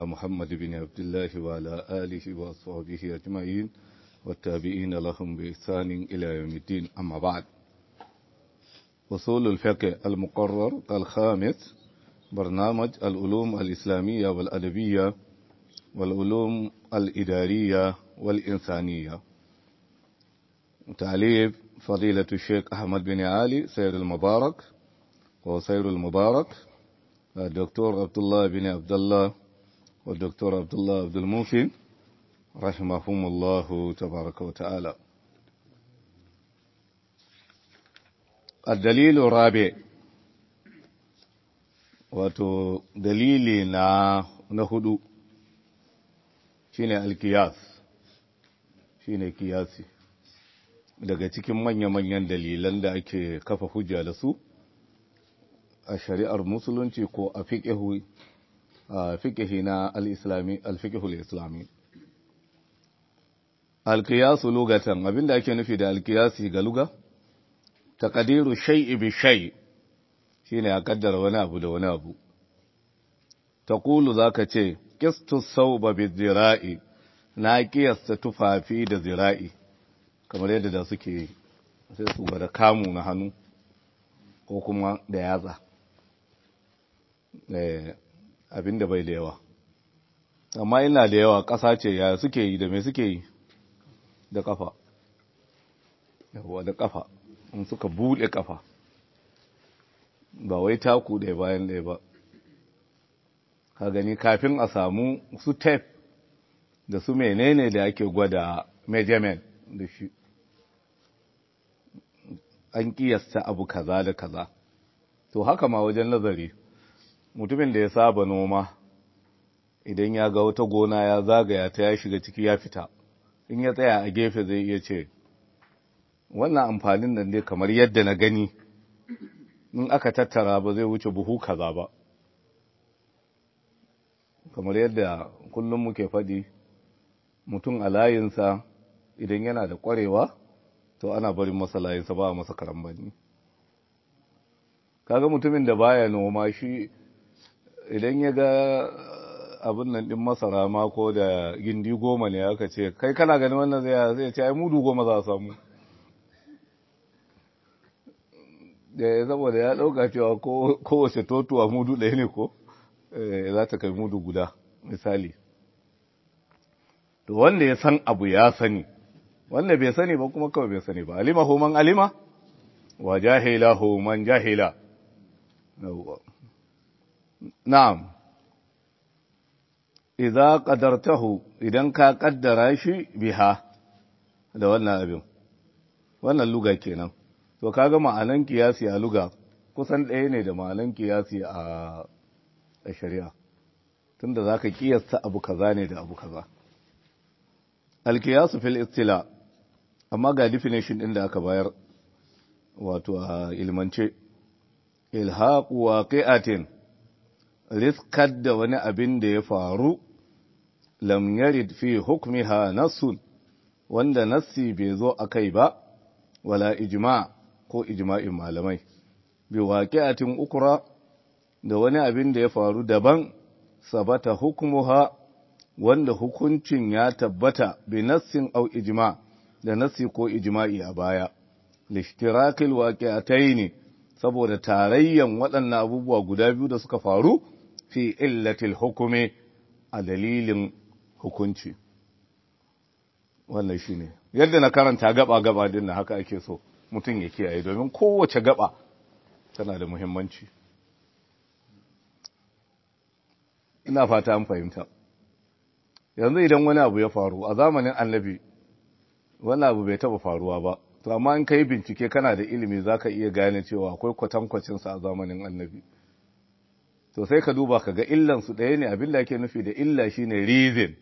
محمد بن عبد الله وعلى آله وصحبه أجمعين والتابعين لهم بإحسان إلى يوم الدين أما بعد وصول الفقه المقرر الخامس برنامج العلوم الإسلامية والأدبية والعلوم الإدارية والإنسانية تعليف فضيلة الشيخ أحمد بن علي سير المبارك وسير المبارك الدكتور عبد الله بن عبد الله والدكتور عبد الله عبد الموفي رحمهم الله تبارك وتعالى الدليل الرابع wato dalili na na hudu shine alkiyas shine kiyasi daga cikin manya-manyan dalilan da ake kafa hujja da su a shari'ar musulunci ko a fiƙihu a fiƙihi na al-islami al-fiƙihul islami alkiyasu lugatan abinda ake nufi da alkiyasi ga luga taqdiru shay'i bi shay' shine a kaddara wani abu da wani abu taqulu zaka ce qistu sawba bi zira'i na kiyasta tufafi da zira'i kamar yadda da suke sai su gwada kamu na hannu ko kuma da yatsa eh abinda bai da yawa amma ina da yawa ƙasa ce ya suke yi da me suke yi da kafa yawa da kafa in suka bude kafa ba wai taku ɗaya bayan ɗaya ba ka gani kafin a samu su tape da su menene da ake gwada measurement da shi an kiyasta abu kaza da kaza to haka ma wajen nazari mutumin da ya saba noma idan ya ga wata gona ya zagaya ta ya shiga ciki ya fita in ya tsaya a gefe zai iya ce wannan amfanin nan ne kamar yadda na gani in aka tattara ba zai wuce buhu kaza ba kamar yadda kullum muke faɗi mutum a layinsa idan yana da ƙwarewa to ana barin masa layinsa ba a masa karambani kaga mutumin da baya noma shi idan ya ga abin nan ɗin masara ma ko da gindi goma ne aka ce kai kana ganin wannan zai zai ce ai mudu goma za a samu da saboda ya ɗauka cewa kowace totuwa mudu ɗaya ne ko za ta kai mudu guda misali to wanda ya san abu ya sani wanda bai sani ba kuma kawai bai sani ba alima hu man alima wa jahila hu man jahila na'am idza qadartahu idan ka kaddara shi biha da wannan abin wannan luga kenan to kaga ma'anan kiyasi a luga kusan ɗaya ne da ma'anan kiyasi a shari'a tunda zaka kiyasta abu kaza ne da abu kaza alkiyasu fil istila amma ga definition din da aka bayar wato a ilmance ilhaqu waqi'atin riskar da wani abin da ya faru lam yarid fi hukmiha nassun wanda nassi bai zo akai ba wala ijma' ko ijma'in malamai bi waqi'atin ukra da wani abin da ya faru daban sabata hukmuha wanda hukuncin ya tabbata bi nassin au ijma' da nassi ko ijma'i a baya lishtirakil waqi'atayn saboda tarayyan waɗannan abubuwa guda biyu da suka faru fi illatil hukumi a dalilin hukunci wannan shine yadda na karanta gaba gaba din haka ake so mutum ya kiyaye domin kowace gaba tana da muhimmanci ina fata an fahimta yanzu idan wani abu ya faru a zamanin annabi wani abu bai taba faruwa ba to amma in kai bincike kana da ilimi zaka iya gane cewa akwai kwatankwacin sa a zamanin annabi to sai ka duba ka ga illan su ɗaya ne abin da ake nufi da illa shine reason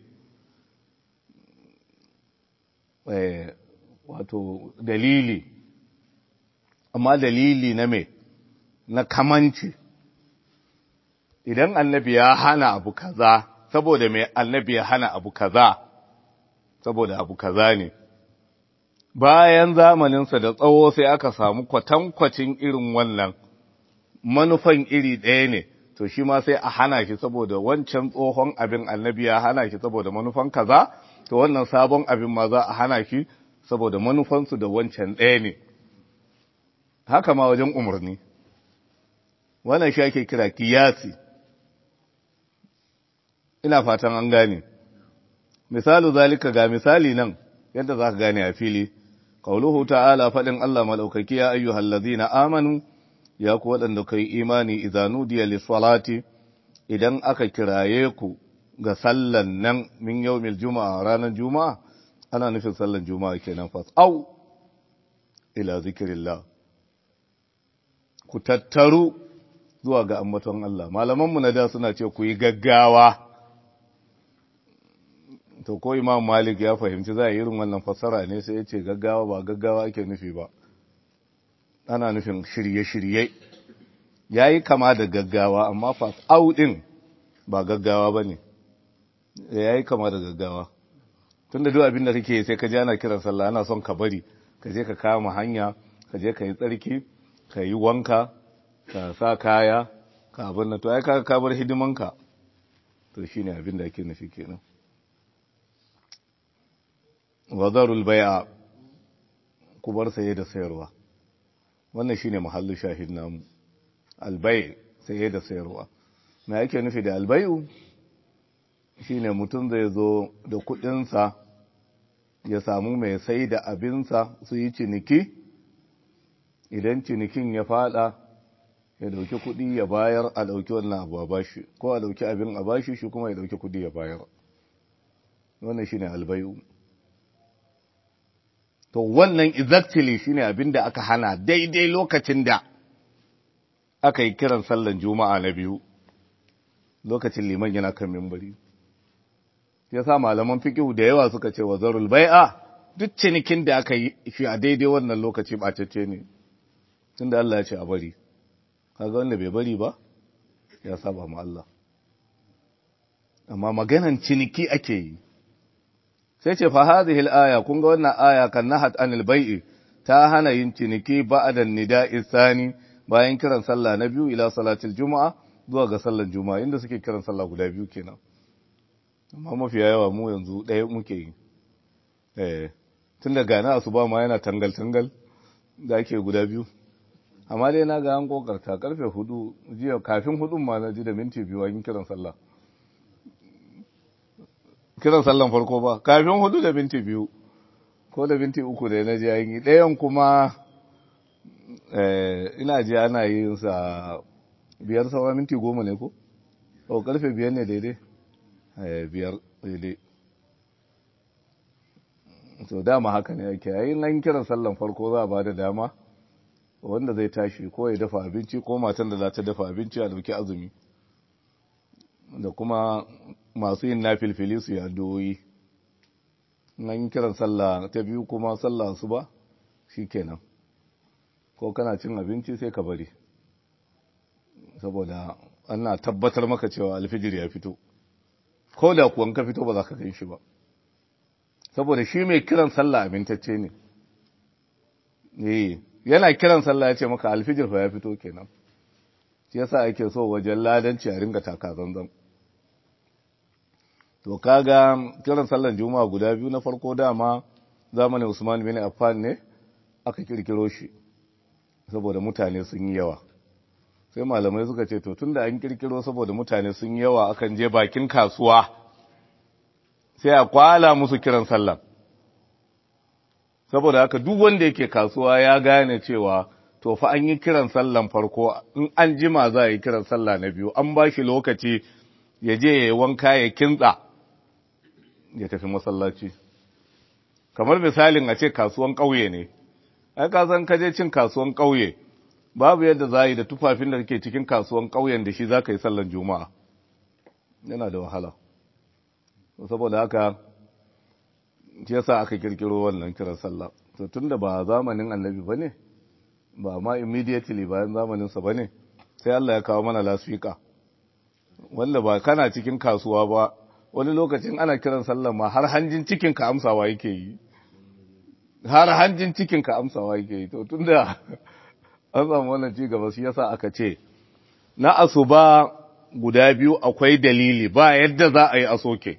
eh wato dalili amma dalili na me na kamanci idan annabi ya hana abu kaza saboda mai annabi ya hana abu kaza saboda abu kaza ne bayan zamaninsa da tsawo sai aka samu kwatankwacin irin wannan manufan iri ɗaya ne to shi ma sai a hana shi saboda wancan tsohon abin annabi ya hana shi saboda manufan kaza to wannan sabon abin ma za a hana shi saboda manufansu da wancan ɗaya ne haka ma wajen umarni wannan shi ake kira kiyasi ina fatan an gane misalu zalika ga misali nan yadda za ka gane a fili qauluhu ta'ala faɗin Allah malaukaki ya ayyuhal ladina amanu ya ku waɗanda kai imani idza nudiya lis-salati idan aka kiraye ku ga sallan nan min yawmil juma'a ranar juma'a ana nufin sallan juma'a kenan fas au ila zikrillah ku tattaru zuwa ga ambaton Allah malamanmu na da suna ce ku yi gaggawa to ko imam malik ya fahimci za a yi irin wannan fassara ne sai ya ce gaggawa ba gaggawa ake nufi ba ana nufin shirye-shirye ya yi kama da gaggawa amma fas au ɗin ba gaggawa ba ne ya yi kama da gaggawa tun da duk abin da kake sai ka ji ana kiran sallah ana son ka bari ka je ka kama hanya ka je ka yi tsarki ka yi wanka ka sa kaya ka abin da to ai ka ka bar hidimanka to shine abin da ake nufi kenan wazarul bai'a ku bar saye da sayarwa wannan shine mahallin shahid namu albay saye da sayarwa me yake nufi da albayu shine mutum zai zo da kudinsa ya samu mai sai da abinsa su yi ciniki idan cinikin ya fada ya dauki kudi ya bayar a dauki wannan abu a bashi ko a dauki abin a bashi shi kuma ya dauki kudi ya bayar wannan shine albayu to wannan exactly shine abin da aka hana daidai lokacin da aka yi kiran sallan juma'a na biyu lokacin liman yana kan mimbari ya sa malaman fikihu da yawa suka ce wa zarul bai'a duk cinikin da aka yi shi a daidai wannan lokaci bacacce ne tunda Allah ya ce a bari kaga wanda bai bari ba ya saba ma Allah amma maganan ciniki ake yi sai ce fa hadhihi al-aya kun ga wannan aya kan nahat anil bai'i ta hana yin ciniki ba'da nida'i sani bayan kiran sallah na biyu ila salatil juma'a zuwa ga sallar juma'a inda suke kiran sallah guda biyu kenan amma mafiya yawa mu yanzu ɗaya muke yi eh tun da gana asuba ma yana tangal tangal da ake guda biyu amma dai na ga an kokarta karfe hudu jiya kafin hudun ma na ji da minti biyu an kiran sallah kiran sallan farko ba kafin hudu da minti biyu ko da minti uku da na ji an yi ɗayan kuma ina ji ana yin sa biyar sauran minti goma ne ko? o karfe biyar ne daidai biyar daidai so dama haka ne ake yayin an kiran sallan farko za a ba da dama wanda zai tashi ko ya dafa abinci ko matan da za ta dafa abinci a dauki azumi da kuma masu yin na filfili su yi addu'o'i nan kiran sallah ta biyu kuma sallah su ba shi kenan ko kana cin abinci sai ka bari saboda ana tabbatar maka cewa alfijir ya fito ko da kuwan ka fito ba za ka gan shi ba saboda shi mai kiran sallah amintacce ne eh yana kiran sallah ya ce maka alfijir fa ya fito kenan shi yasa ake so wajen ladanci a ringa taka zanzan to kaga kiran sallan juma'a guda biyu na farko dama zamanin Usman bin Affan ne aka kirkiro shi saboda mutane sun yi yawa sai malamai suka ce to tunda an kirkiro saboda mutane sun yi yawa akan je bakin kasuwa sai a kwala musu kiran sallah saboda haka duk wanda yake kasuwa ya gane cewa to fa an yi kiran sallan farko in an jima za a yi kiran sallah na biyu an ba shi lokaci ya je ya yi wanka ya kintsa ya tafi masallaci kamar misalin a ce kasuwan ƙauye ne ai ka san ka je cin kasuwan ƙauye babu yadda za yi da tufafin da kake cikin kasuwan ƙauyen da shi za ka yi sallan juma'a yana da wahala saboda haka shi yasa aka kirkiro wannan kiran sallah to tunda ba zamanin annabi bane ba ma immediately bayan zamanin sa bane sai Allah ya kawo mana lasfika wanda ba kana cikin kasuwa ba wani lokacin ana kiran sallah ma har hanjin cikin ka amsawa yake yi har hanjin cikin ka amsawa yake yi to tunda an samu wannan ci gaba shi yasa aka ce na asuba guda biyu akwai dalili ba yadda za a yi a soke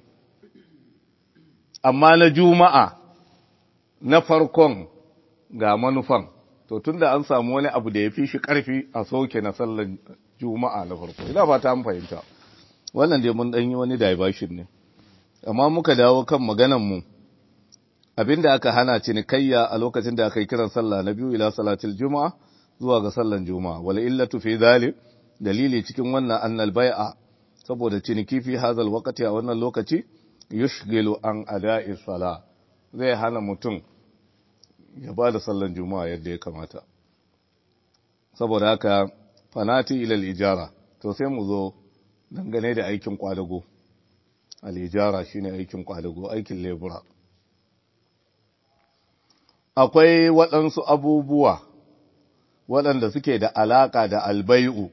amma na juma'a na farkon ga manufan to tunda an samu wani abu da ya fi shi ƙarfi a soke na sallar juma'a na farko ina ba ta fahimta wannan dai mun ɗanyi wani diversion ne amma muka dawo kan maganarmu abinda aka hana cinikayya a lokacin da aka yi kiran sallah na biyu ila salatul juma'a zuwa ga sallan juma'a wal illatu fi dhalik dalili cikin wannan annal bai'a saboda ciniki fi hazal waqti a wannan lokaci yushghilu an ada'i sala zai hana mutum ya ba da sallan juma'a yadda ya kamata saboda haka fanati ila al-ijara to sai mu zo dangane da aikin kwadago al-ijara shine aikin kwadago aikin lebura akwai waɗansu abubuwa waɗanda suke da alaƙa da albai'u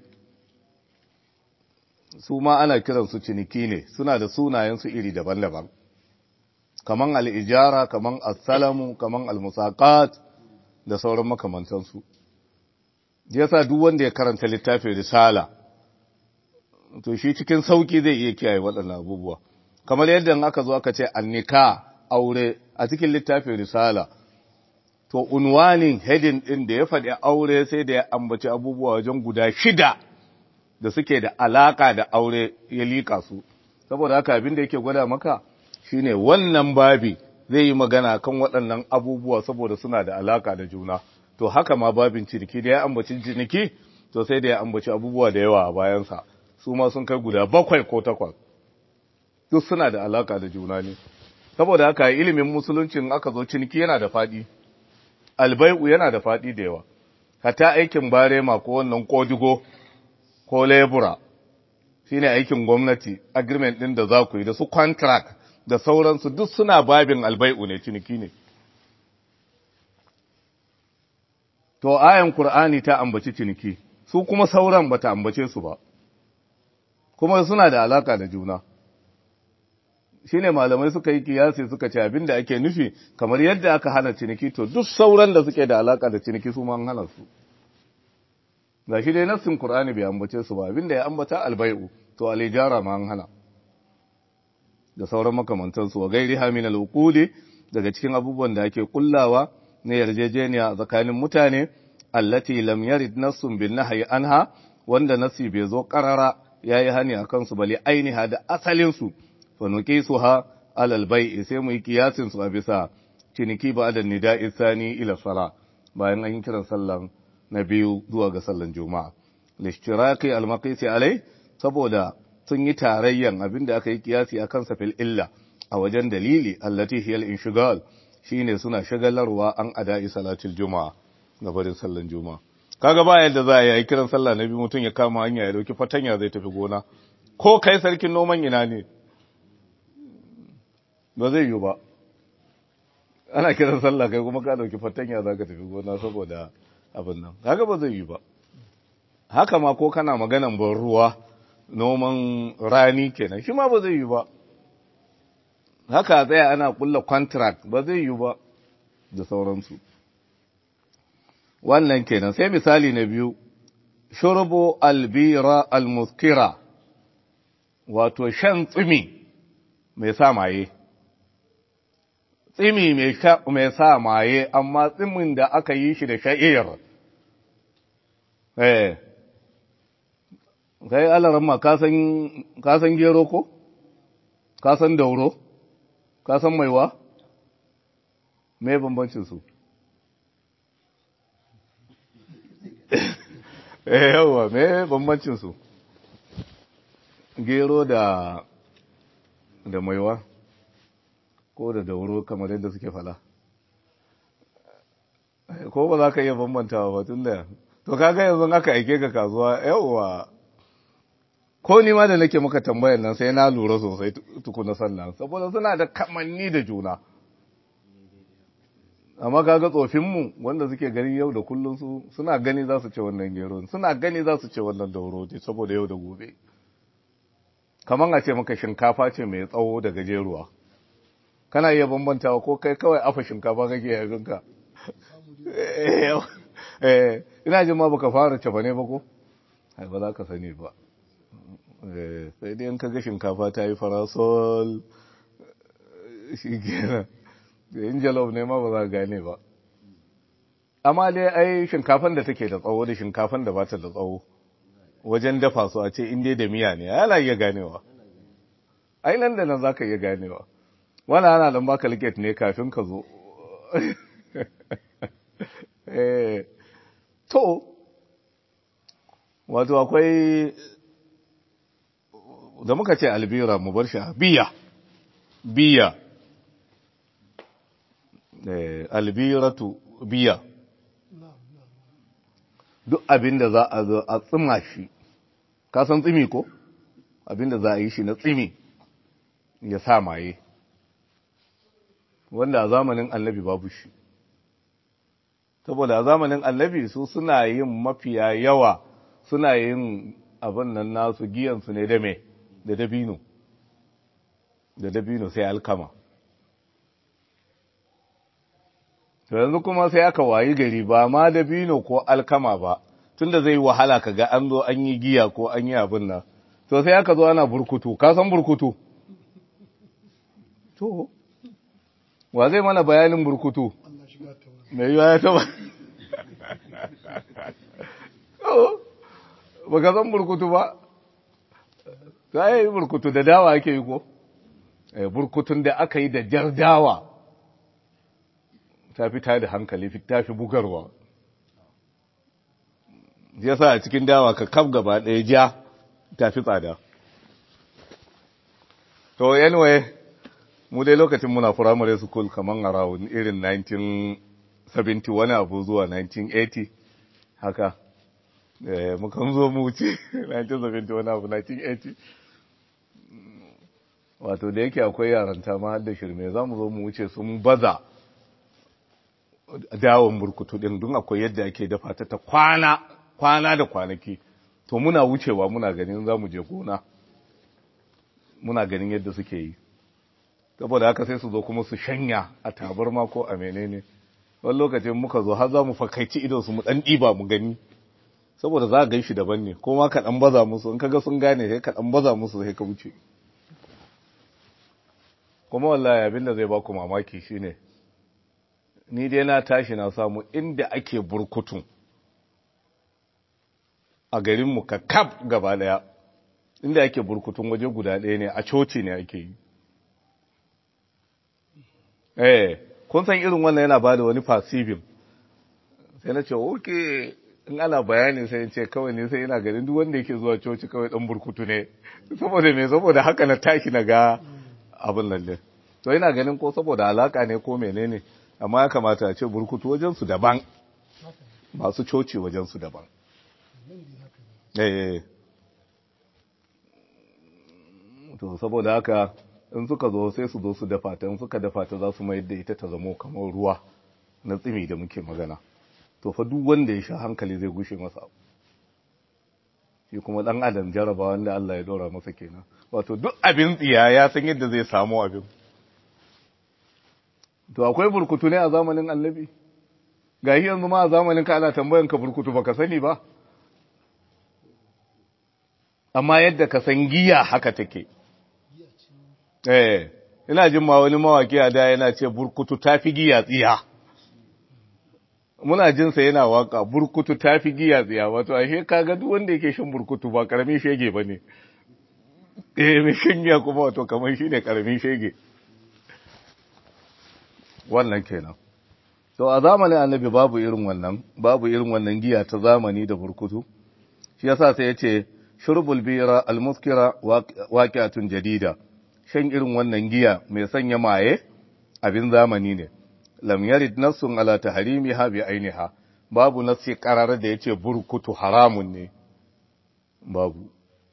su ma ana kiransu ciniki ne suna da sunayensu iri daban-daban kaman al'ijara kaman assalamu kaman almusaƙat da sauran makamantansu yasa duk wanda ya karanta littafin risala to shi cikin sauƙi zai iya kiyaye waɗannan abubuwa kamar yadda aka zo aka ce annika aure a cikin littafin risala to unwanin hedin ɗin da ya faɗi aure sai da ya ambaci abubuwa wajen guda shida da suke da alaka da aure ya liƙa su saboda haka abin da yake gwada maka shine wannan babi zai yi magana kan waɗannan abubuwa saboda suna da alaka da juna to haka ma babin ciniki da ya ambaci ciniki to sai da ya ambaci abubuwa da yawa a bayansa su ma sun kai guda bakwai ko takwas duk suna da alaka da juna ne saboda haka ilimin musuluncin aka zo ciniki yana da faɗi albai'u yana da faɗi da yawa hata aikin barema ko wannan kodigo ko lebura shine aikin gwamnati agreement ɗin da za ku yi da su contract da sauransu duk suna babin albai'u ne ciniki ne to ayan qur'ani ta ambaci ciniki su kuma sauran bata ambace su ba kuma suna da alaka da juna shine malamai suka yi kiyasi suka ce abinda ake nufi kamar yadda aka hana ciniki to duk sauran da suke da alaka da ciniki su ma an hana su gashi dai nassin qur'ani bai ambace su ba abinda ya ambata albai'u to alijara ma an hana da sauran makamantan su wa gairiha min alquli daga cikin abubuwan da ake kullawa na yarjejeniya tsakanin mutane allati lam yarid nassun bin nahyi anha wanda nasi bai zo karara yayi hani akan su bali ainiha da asalin su فنقيسها على البيع sai mu yi kiyasin su a bisa ciniki ba da nida'i sani ila sala bayan an yi kiran sallan na biyu zuwa ga sallan juma'a lishtiraki almaqisi alai saboda sun yi tarayyan abinda aka yi kiyasi akan sa fil illa a wajen dalili allati hiya al-inshigal shine suna shagalarwa an ada'i salatul juma'a ga barin sallan juma'a kaga ba yadda za a yi kiran sallah na biyu mutum ya kama hanya ya dauki fatanya zai tafi gona ko kai sarkin noman ina ne ba zai yi ba ana kiran sallah kai kuma ka dauki fatanya za ka tafi gona saboda abin nan haka ba zai yi ba haka ma ko kana maganan ban ruwa noman rani kenan shi ma ba zai yi ba haka tsaya ana kulla contract ba zai yi ba da sauransu wannan kenan sai misali na biyu shurbu albira almuskira wato shan tsimi mai sa maye tsimi mai sa maye amma tsimin da aka yi shi da sha'ir eh kai alaramma ka san gero ko ka san dauro ka san maiwa me bambancin su eh yawa me bambancin su gero da da maiwa ko da dauro kamar yadda suke fala ko ba za ka iya bambantawa ba tun da to kaga yanzu aka aike ka kasuwa yawa ko ni ma da nake maka tambayar nan sai na lura sosai tukuna sannan saboda suna da kamanni da juna amma kaga tsofinmu wanda suke gani yau da kullum su suna gani za su ce wannan gero suna gani za su ce wannan dauro ce saboda yau da gobe kamar a ce maka shinkafa ce mai tsawo da gajeruwa kana iya bambantawa ko kai kawai afa shinkafa kake yabinka ina jin ma baka fara cefa ne ba ko ai ba za ka sani ba sai dai in kaga shinkafa ta yi farasol shi kenan da yin jalof ne ma ba za gane ba amma dai ai shinkafan da take da tsawo da shinkafan da ba ta da tsawo wajen dafa su a ce in dai da miya ne yana iya ganewa ai nan da nan za ka iya ganewa wani ana dan baka liket ne kafin ka zo to wato akwai da muka ce albira mu bar shi biya biya albiratu biya duk abin da za a zo a tsima shi ka san tsimi ko abin da za a yi shi na tsimi ya sa maye wanda a zamanin annabi babu shi saboda a zamanin annabi su suna yin mafiya yawa suna yin abin nan nasu giyansu ne da me da dabino da dabino sai alkama to yanzu kuma sai aka wayi gari ba ma dabino ko alkama ba tunda zai wahala ka ga an zo an yi giya ko an yi abin nan to sai aka zo ana burkutu ka san burkutu to wa zai mana bayanin burkutu mai yiwa ya taba ba ka san burkutu ba ta yi burkutu da dawa ake yi ko burkutun da aka yi da jar dawa ta fi da hankali ta fi bugarwa ya sa a cikin dawa ka kaf gaba ɗaya ja ta fi tsada to anyway mu dai lokacin muna firamare school kamar around irin 1970 wani abu zuwa 1980 haka mukan zo mu wuce 1970 wani abu 1980 wato da yake akwai yaranta ma har da shirme za mu zo mu wuce sun baza dawon burkutu din don akwai yadda ake dafa ta ta kwana kwana da kwanaki to muna wucewa muna ganin za mu je gona muna ganin yadda suke yi saboda haka sai su zo kuma su shanya a tabarma ko a menene wani lokacin muka zo har za mu fakaici idon su mu dan ɗiba mu gani saboda za a gan shi daban ne ko ma ka dan baza musu in kaga sun gane sai ka dan baza musu sai ka wuce kuma wallahi abin da zai ba ku mamaki shine ni dai na tashi na samu inda ake burkutun a garinmu ka kaf gaba daya inda ake burkutun waje guda ɗaya ne a coci ne ake yi eh kun san irin wannan yana ba da wani fasibin sai na ce oke in ana bayani sai ce kawai ne sai ina ganin duk wanda yake zuwa coci kawai dan burkutu ne saboda me saboda haka na tashi na ga abin lalle to ina ganin ko saboda alaka ne ko menene amma ya kamata a ce burkutu wajen su daban masu coci wajen su daban eh to saboda haka in suka zo sai su zo su dafa ta in suka dafa ta za su mayar da ita ta zamo kamar ruwa na tsimi da muke magana to fa duk wanda ya sha hankali zai gushe masa shi kuma dan adam jaraba wanda Allah ya dora masa kenan wato duk abin tsiya ya san yadda zai samu abin to akwai burkutu ne a zamanin annabi gashi yanzu ma a zamanin ka ana tambayan ka burkutu baka sani ba amma yadda ka san giya haka take eh ina jin ma wani mawaki a da yana ce burkutu tafi giya tsiya muna jin sa yana waka burkutu tafi giya tsiya wato ashe kaga duk wanda yake shan burkutu ba karamin shege bane eh mai shan giya kuma wato kamar shine karamin shege wannan kenan to a zamanin annabi babu irin wannan babu irin wannan giya ta zamani da burkutu shi yasa sai yace shurbul bira almuskira waqi'atun jadida shan irin wannan giya mai sanya maye abin zamani ne lam yarid nassun ala tahrimiha bi ainiha babu nassi qarar da yace burkutu haramun ne babu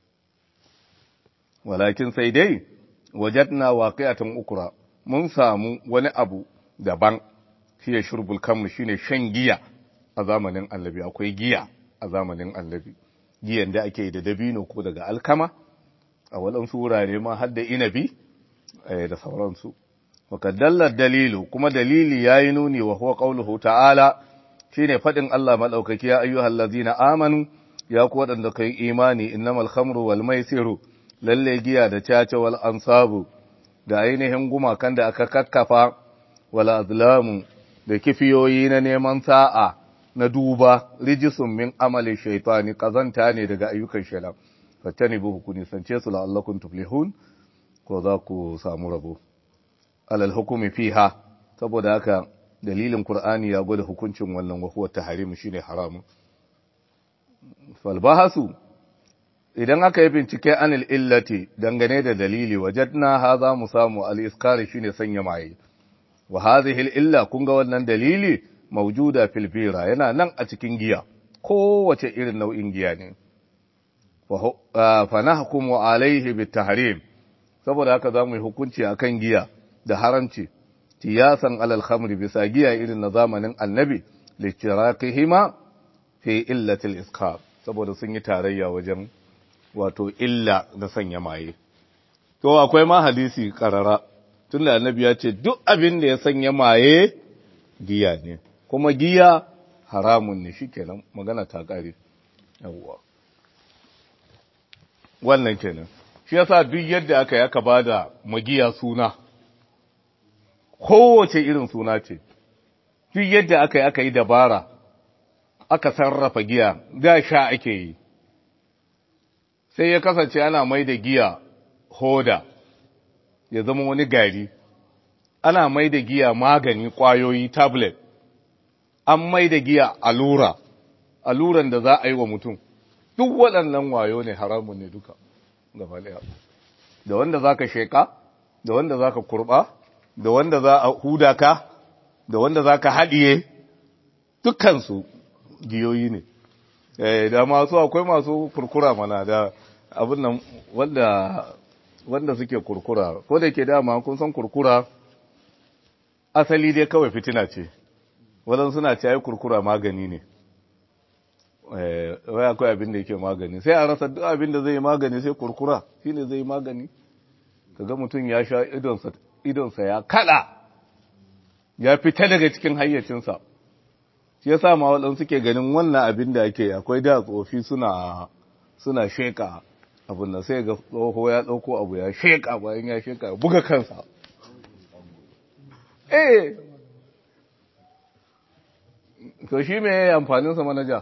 walakin sai dai wajadna waqi'atan ukra mun samu wani abu daban shi ya shurbul kammu shine shan giya a zamanin annabi akwai giya a zamanin annabi giyan da ake da dabino ko daga alkama a waɗansu wurare ma har da inabi da sauransu wakadallar dalilu kuma dalili ya yi nuni wa huwa ƙauluhu ta'ala shi ne faɗin Allah maɗaukaki ya ayyuhal lazina amanu ya ku waɗanda kai imani innamal khamru wal maisiru lalle giya da caca wal ansabu da ainihin gumakan da aka kakkafa wal azlamu da kifiyoyi na neman sa'a na duba rijisun min amali shaitani kazanta ne daga ayyukan shaitan fattani bu ku nisance su la'allakum tuflihun ko za ku samu rabo alal hukumi fiha saboda haka dalilin qur'ani ya gwada hukuncin wannan wa huwa tahrim shine haramun fal bahasu idan aka yi bincike anil illati dangane da dalili wajadna haza mu samu al iskari shine sanya maye wa hadhihi al illa kun ga wannan dalili mawjuda fil bira yana nan a cikin giya kowace irin nau'in giya ne fa nahkumu alaihi bit tahrim saboda haka zamu yi hukunci akan giya da haramci tiyasan alal khamri bisa giya irin na zamanin annabi lichirakihima fi illatil iskar saboda sun yi tarayya wajen wato illa da sanya maye to akwai ma hadisi karara tunda annabi ya ce duk abin da ya sanya maye giya ne kuma giya haramun ne shikenan magana ta kare yawwa wannan kenan shi yasa duk yadda aka yaka bada magiya suna kowace irin suna ce duk yadda aka yi aka yi dabara aka sarrafa giya da sha ake yi sai ya kasance ana mai da giya hoda ya zama wani gari ana mai da giya magani kwayoyi tablet an mai da giya allura alluran da za a yi wa mutum duk waɗannan wayo ne haramun ne duka gaba ɗaya da wanda za ka sheƙa da wanda za ka kurɓa da wanda za a huda ka da wanda za ka haɗiye dukkansu giyoyi ne da masu akwai masu kurkura mana da abin nan wanda wanda suke kurkura ko da ke dama kun san kurkura asali dai kawai fitina ce wadan suna ce ai kurkura magani ne eh wai akwai abin da yake magani sai a rasa duk abin da zai magani sai kurkura shine zai magani kaga mutum ya sha idonsa idonsa ya kada ya fita daga cikin hayyacinsa shi yasa ma waɗansu suke ganin wannan abin da ake akwai da tsofi suna suna sheka abin da sai ga tsoho ya ɗauko abu ya sheka bayan ya sheka ya buga kansa eh to shi me amfanin sa manaja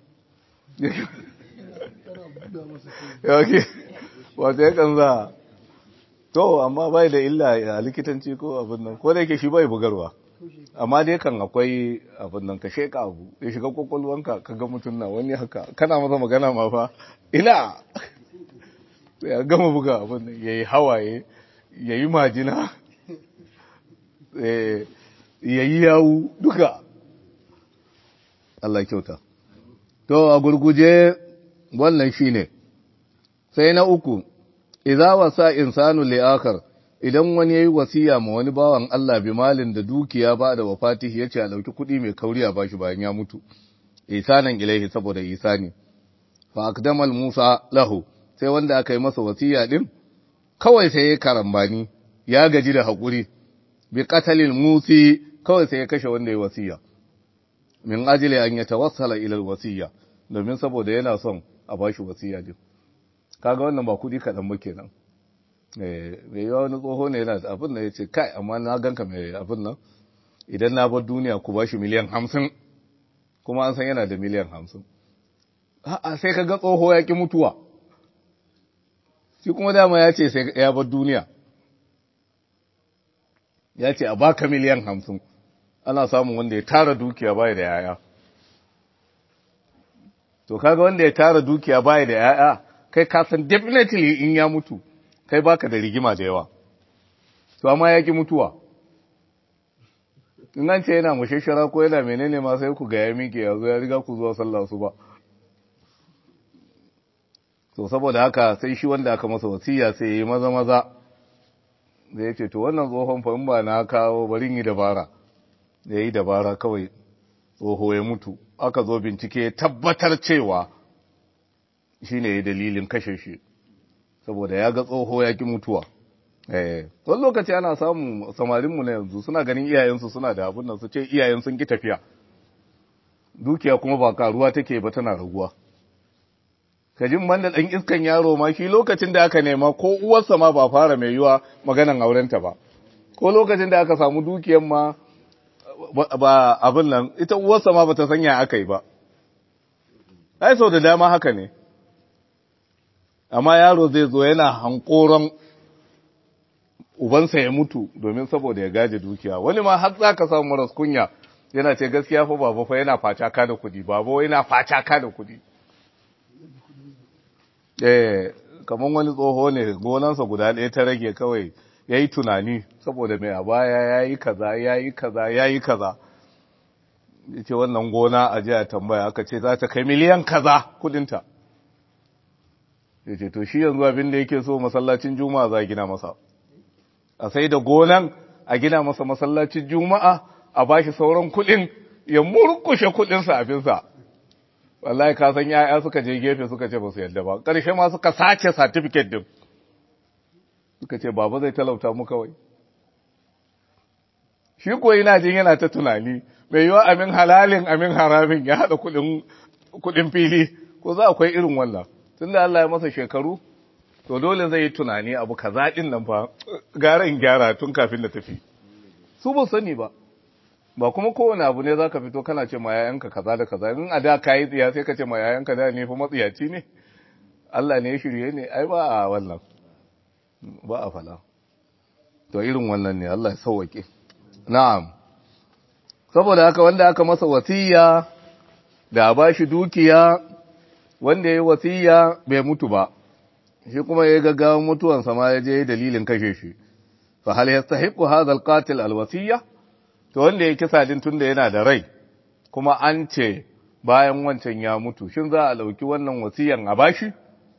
yake wato ya kanza to amma bai da illa a likitanci ko abin nan ko da yake shi bai bugarwa amma dai kan akwai abin nan ka sheka abu ya shiga kwakwalwanka ka ga mutum na wani haka kana masa magana ma fa ina ya gama buga abin nan ya yi hawaye ya yi majina ya yi yawu duka Allah kyauta to a gurguje wannan shine sai na uku idza wasa insanu li akhar idan wani yayi wasiya ma wani bawan Allah bi malin da dukiya ba da wafatihi yace a dauki kuɗi mai kauri a bashi bayan ya mutu isanan ilaihi saboda isani fa akdamal Musa lahu sai wanda aka yi masa wasiya din kawai sai ya karambani ya gaji da hakuri bi qatalil musi kawai sai ya kashe wanda ya wasiya min ajili an yatawassala ila alwasiya domin saboda yana son a bashi wasiya din kaga wannan ba kudi kadan ba kenan eh mai yawa wani tsoho ne yana abin da yace kai amma na ganka mai abin nan idan na bar duniya ku bashi miliyan 50 kuma an san yana da miliyan 50 a'a sai kaga tsoho ya ki mutuwa shi kuma dama ya ce sai ya bar duniya ya ce a baka miliyan 50 ana samun wanda ya tara dukiya bai da yaya to kaga wanda ya tara dukiya bai da yaya kai ka san definitely in ya mutu kai baka da rigima da yawa to amma ya ki mutuwa in an ce yana mushashara ko yana menene ma sai ku ga ya miƙe ya zo ya riga ku zuwa sallah su ba to saboda haka sai shi wanda aka masa wasiya sai ya yi maza maza da ya ce to wannan tsohon fa in ba na kawo bari yi dabara da ya yi dabara kawai tsoho ya mutu aka zo bincike tabbatar cewa shi ne dalilin kashe shi saboda ya ga tsoho ya ki mutuwa wani lokaci ana samun samarinmu na yanzu suna ganin iyayensu suna da abin nan su ce iyayen sun ki tafiya dukiya kuma ba karuwa take ba tana raguwa ka jin banda dan iskan yaro ma shi lokacin da aka nema ko uwarsa ma ba fara mai yiwa maganan aurenta ba ko lokacin da aka samu dukiyar ma ba abin nan ita uwarsa ma bata sanya aka yi ba ai sau da dama haka ne amma yaro zai zo yana hankoron ubansa ya mutu domin saboda ya gaje dukiya wani ma har za ka samu maras kunya yana ce gaskiya fa baba fa yana faca ka da kudi baba yana faca ka da kudi eh kaman wani tsoho ne gonansa guda ɗaya ta rage kawai yayi tunani saboda mai a baya yayi kaza yayi kaza yayi kaza yace wannan gona a jiya tambaya aka ce za ta kai miliyan kaza kudinta yace to shi yanzu abin da yake so masallacin juma'a za gina masa a sai da gonan a gina masa masallacin juma'a a bashi sauran kudin ya murkushe kudin abinsa wallahi ka san yaya suka je gefe suka ce ba su yadda ba ƙarshe ma suka sace certificate din suka ce baba zai talauta mu kawai shi ko yana jin yana ta tunani mai yiwa amin halalin amin haramin ya haɗa kudin fili ko za akwai irin wannan tunda Allah ya masa shekaru to dole zai yi tunani abu kaza din nan fa gara in gyara tun kafin da tafi su ba sani ba ba kuma kowane abu ne zaka fito kana ce ma yayanka kaza da kaza in a da kai tsiya sai ka ce ma yayanka da ne fa matsiyaci ne Allah ne ya shirye ne ai ba a wannan ba a fala to irin wannan ne Allah ya sauwake na'am saboda haka wanda aka masa wasiya da ba shi dukiya wanda ya yi wasiya bai mutu ba shi kuma ya gaggawa mutuwansa ma ya je dalilin kashe shi fa hal yastahiqu hadha alqatil alwasiya to wanda ya kisa din tunda yana da rai kuma an ce bayan wancan ya mutu shin za a dauki wannan wasiyan a bashi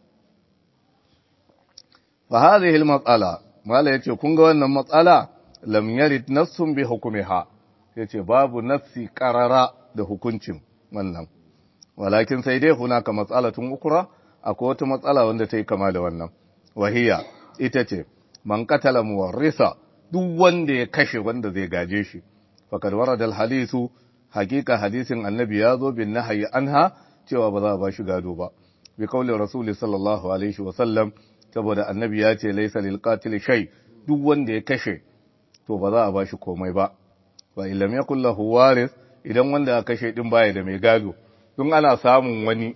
fa hadhihi almas'ala mala yace kun ga wannan matsala lam yarid nassun bi hukmiha yace babu nassi qarara da hukuncin wannan walakin sai dai hunaka mas'alatun ukra akwai wata matsala wanda ta yi kama da wannan wahiya ita ce man katala muwarrisa duk wanda ya kashe wanda zai gaje shi fakad warada alhadisu hakika hadisin annabi ya zo bin nahyi anha cewa ba za a ba shi gado ba bi kaulin rasuli sallallahu alaihi wa sallam saboda annabi ya ce laysa lil qatil shay duk wanda ya kashe to ba za a ba shi komai ba wa illam yakul lahu waris idan wanda ya kashe din baya da mai gado dun ana samun wani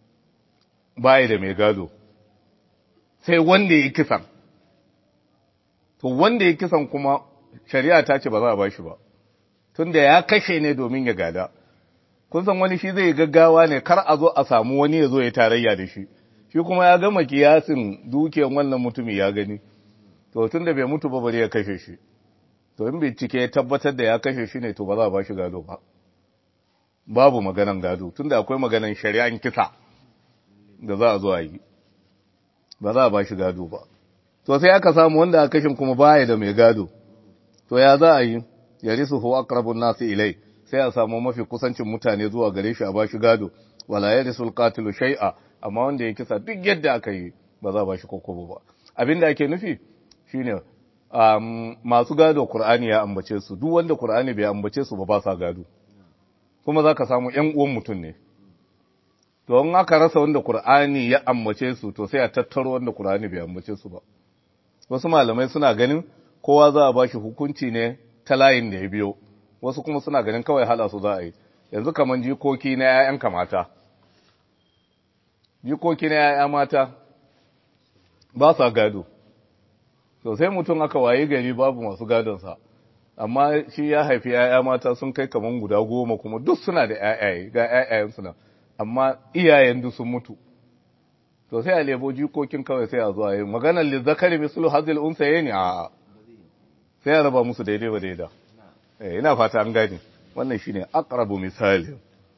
baya da mai gado sai wanda ya kisan to wanda ya kisan kuma shari'a ta ce ba za a bashi ba tunda ya kashe ne domin ya gada kun san wani shi zai gaggawa ne kar a zo a samu wani ya zo ya tarayya da shi shi kuma ya gama kiyasin dukiyan wannan mutumi ya gani to tunda bai mutu ba bari ya kashe shi to in bincike ya tabbatar da ya kashe shi ne to ba za a bashi gado ba babu maganan gado tunda akwai maganan shari'an kisa da za a zo a yi ba za a ba shi gado ba to sai aka samu wanda a kashin kuma baya da mai gado to ya za a yi ya risu hu aqrabun nasu ilai sai a samu mafi kusancin mutane zuwa gare shi a ba shi gado wala ya risul qatilu shay'a amma wanda ya kisa duk yadda aka yi ba za a ba shi kokobo ba abinda ake nufi shine um, masu gado Qur'ani ya ambace su duk wanda Qur'ani bai ambace su ba ba sa gado kuma zaka samu ƴan uwan mutum ne to in aka rasa wanda Qur'ani ya ambace su to sai a tattaro wanda Qur'ani bai ambace su ba wasu malamai suna ganin kowa za a bashi hukunci ne ta layin da ya biyo wasu kuma suna ganin kawai hala su za a yi yanzu kaman jikoki na ƴaƴan mata jikoki na ƴaƴa mata ba sa gado to sai mutum aka waye gari babu masu gadonsa amma shi ya haifi ƴaƴa mata sun kai kaman guda goma kuma duk suna da ƴaƴaye ga ƴaƴayen suna amma iyayen duk sun mutu to sai a lebo jikokin kawai sai a zuwa yi maganar lizzakari mislu hazil unsa ne a sai a raba musu daidai ba daida eh ina fata an gane wannan shine aqrabu misali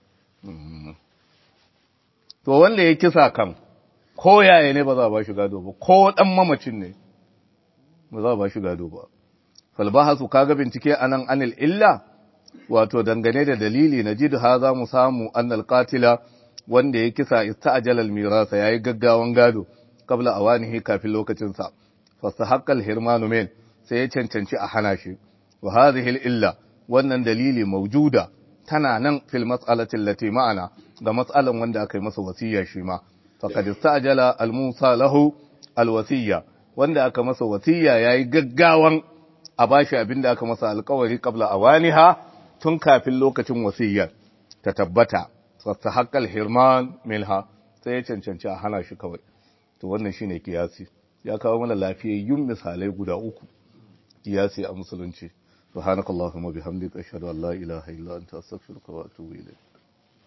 to wanda ya kisa kan ko yaya ne ba za a ba shi gado ba ko dan mamacin ne ba za a ba shi gado ba falbahasu kaga bincike anan anil illa wato dangane da dalili na jidu ha za mu samu annal qatila wanda ya kisa ista'jala al-mirasa yayi gaggawan gado kabla awanihi kafin lokacin sa fastahaqqa al-hirmanu min sai ya cancanci a hana shi wa hadhihi illa wannan dalili mawjuda tana nan fil mas'alati allati ma'ana ga mas'alan wanda aka yi masa wasiya shi ma faqad istajala al-musa lahu al-wasiyya wanda aka masa wasiyya yayi gaggawan a bashi abinda aka masa alƙawari qabla awaniha tun kafin lokacin wasiyyar ta tabbata fastahaqqal hirman minha sai ya cancanci a hana shi kawai to wannan shine kiyasi ya kawo mana lafiyayyun misalai guda uku kiyasi a musulunci subhanakallahumma bihamdika ashhadu an la ilaha illa anta astaghfiruka wa atubu ilayk